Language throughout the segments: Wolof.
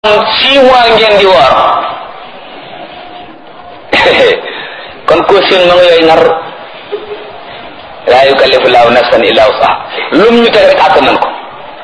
six mois ngeen di woor kon ko seen ma nga yooyu nar laa yukallifu laahu nafsan illa wusaha lum ñu teg rek àtt nañ ko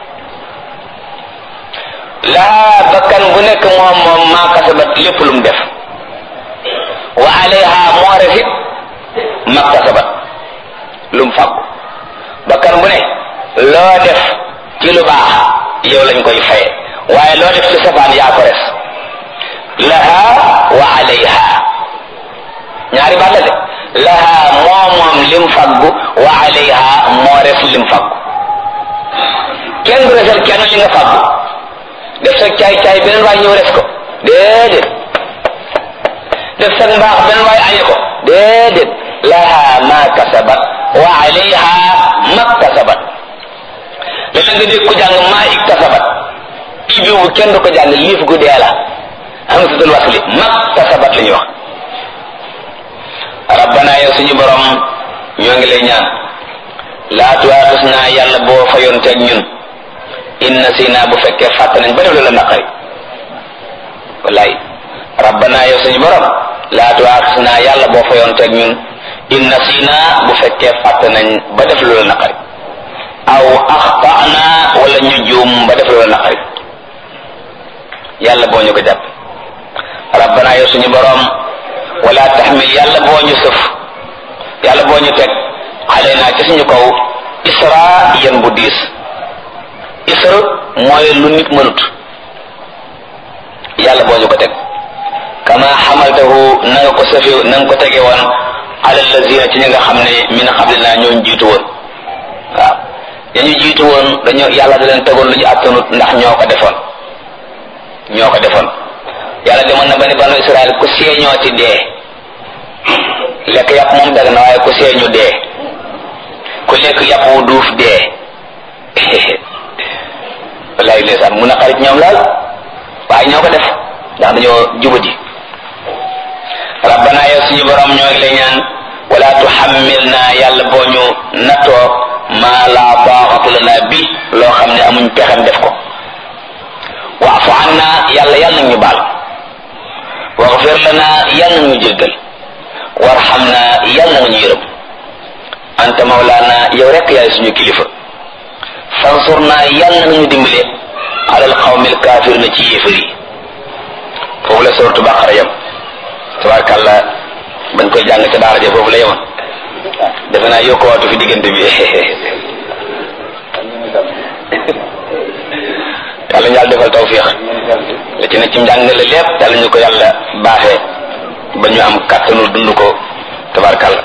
laa bakkan bu nekk moom moom maa kasabat lépp lu mu def wa alayha moo refit ma kasabat lu mu fàggu bakkan bu ne loo def ci lu baax yow lañ koy faye waaye loo def ci safaan yaa ko res laha wa alayha ñaari baat la de laha moo moom lim faggu wa alayha moo res lim faggu kenn du resal kenn li nga faggu def sa caay caay beneen waay ñëw res ko déedéet def sa mbaax beneen waay añe ko déedéet laha ma kasabat wa alayha ma kasabat léeg nga dégg ko jàng maa iktasabat ibi bu kenn du ko jàng liif gu dee la hamzatul wasli ma kasabat la ñuy wax rabbana yow suñu borom ñoo ngi lay ñaan laa tuwaatus naa yàlla boo fayoon teeg ñun inna si naa bu fekkee fàtt nañ ba def la naqari wallaay rabbana yow suñu borom laa tuwaatus naa yàlla boo fayoon teeg ñun inna si naa bu fekkee fàtt nañ ba def lu la naqari aw axtana wala ñu juum ba def lu la naqari yàlla boo ñu ko jàpp rabbana yow suñu borom wala taxmil yàlla boo ñu sëf yàlla boo ñu teg xale naa ci suñu kaw isra yan bu diis isra mooy lu nit mënut yàlla boo ñu ko teg kama xamaltahu na nga ko sëfe na nga ko tege woon ala lazina ci ñi nga xam ne min xablina ñoo jiitu woon waaw dañu jiitu woon dañoo yàlla da leen tegoon lu ñu attanut ndax ñoo ko defoon ñoo ko defoon yàlla demoon na ba ni banu Israël ku seeñoo ci dee lekk yàpp moom dag na waaye ku seeñu dee ku lekk yàpp wu duuf dee wallaay ndeysaan mun a xarit ñoom laal waaye ñoo ko def ndax dañoo jubadi rabbana yow suñu borom ñoo ngi lay ñaan wala tuhammilna yàlla boo ñu nattoo maa laa taaxatu lana bi loo xam ne amuñ pexem def ko waafu anna yàlla yàlla nag ñu baal waxfir lana yàlla nag ñu jéggal warxamna yàlla nga ñu yërëm anta mawlaana yow rekk yaay suñu kilifa fansurna yàlla nga ñu dimbale alal xawmil kaafir na ci yéefar yi foofu la sortu baqara yam tabarakàlla bañ koy jàng ca daara ja foofu la yemoon defe naa yokko waatu fi diggante bi yàlla ñu yàlla defal tawfiix la ci ne ci njàng la lépp yàlla ñu ko yàlla baaxee ba ñu am kàttanu dund ko tabarkàlla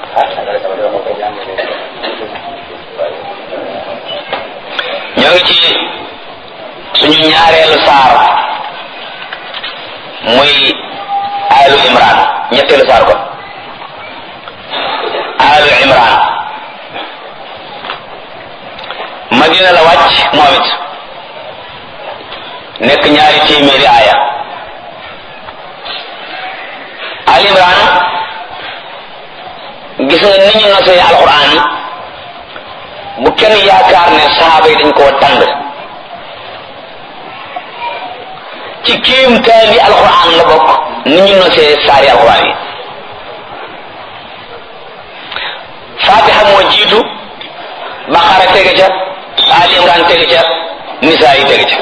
ñoo ngi ci suñu ñaareelu saar muy alu imran ñetteelu saar kon alu imran madina la wàcc moom it nekk ñaari téeméeri aaya al imran gis nga ni ñu nosee alquran bu kenn yaakaar ne sahaaba yi dañ koo tàng ci kéemtaani alquran la bokk ni ñu nosee saari alquran yi fatiha moo jiitu baqara tege ca al imran tege ca nisaa yi tege ca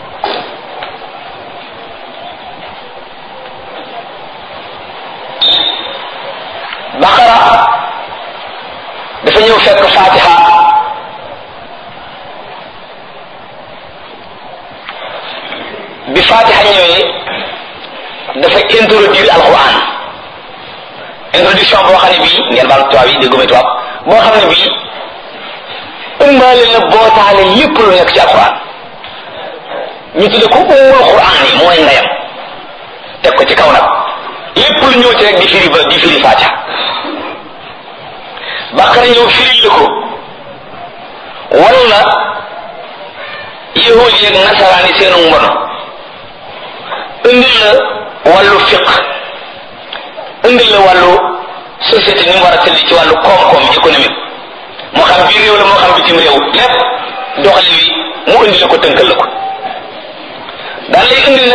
baqara dafa ñëw fekk fatiha bi fatiha ñëwee dafa introduire alquran introduction boo xam ne bii ngeen baal tubaab yi dégguma tubaab boo xam ne bii ëmbaale na bootaale lépp lu nekk ci alquran ñu tudde ko ummul quran yi mooy ndeyam teg ko ci kaw nag lépp lu ñëw ci rek di firi ba di firi fatiha baqara ñëw firi la ko wala yahud yeeg nasaraan yi seenu mbono indil la wàllu fiq indil la wàllu société ni mu war a tëdd ci wàllu koom-koom économique moo xam biir réew la moo xam bitim réew lépp doxali wi mu indi la ko tënkal la ko daal lay indil